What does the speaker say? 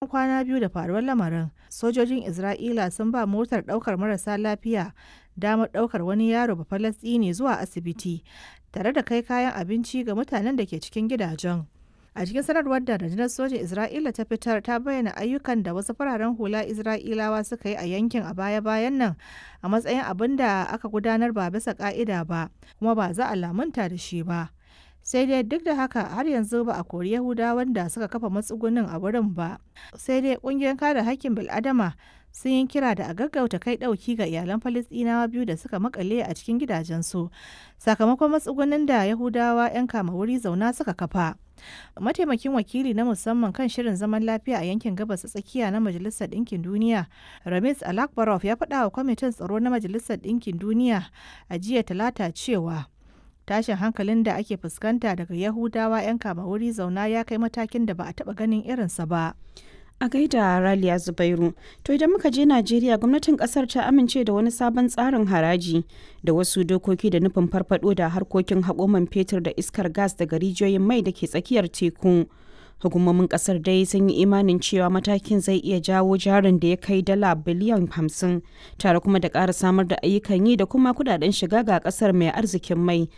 kwana biyu da faruwar lamarin sojojin isra'ila sun ba motar daukar marasa lafiya damar daukar wani yaro bafalastini zuwa asibiti tare da kai kayan abinci ga mutanen da ke cikin gidajen a cikin sanarwar da rundunar sojin isra'ila ta fitar ta bayyana ayyukan da wasu fararen hula isra'ilawa suka yi a yankin a baya-bayan nan a matsayin abin da aka gudanar ba bisa ka'ida ba kuma ba za a lamunta da shi ba sai dai duk da haka har yanzu ba a kori yahudawan da suka kafa matsugunin a wurin ba sai dai kungiyar kare hakkin bil'adama sun yi kira da a gaggauta kai dauki ga iyalan falistinawa biyu da suka makale a cikin gidajensu sakamakon matsugunin da yahudawa 'yan kama wuri zauna suka kafa mataimakin wakili na musamman kan shirin zaman lafiya a yankin gabas tsakiya na majalisar ɗinkin duniya ramis alakbarov ya faɗa wa kwamitin tsaro na majalisar ɗinkin duniya a jiya talata cewa tashin hankalin da ake fuskanta daga yahudawa 'yan kama wuri zauna ya kai matakin da ba a taɓa ganin irinsa ba A gaida Raliya Zubairu, to idan muka je Najeriya gwamnatin kasar ta amince da wani sabon tsarin haraji da wasu dokoki da nufin farfado da harkokin haƙoman fetur da iskar gas daga rijiyoyin mai da ke tsakiyar teku. Hukumomin kasar dai sun yi imanin cewa matakin zai iya jawo jarin da ya kai dala biliyan hamsin tare kuma da ƙara samar da ayyukan yi da kuma kudaden shiga ga kasar mai arzikin mai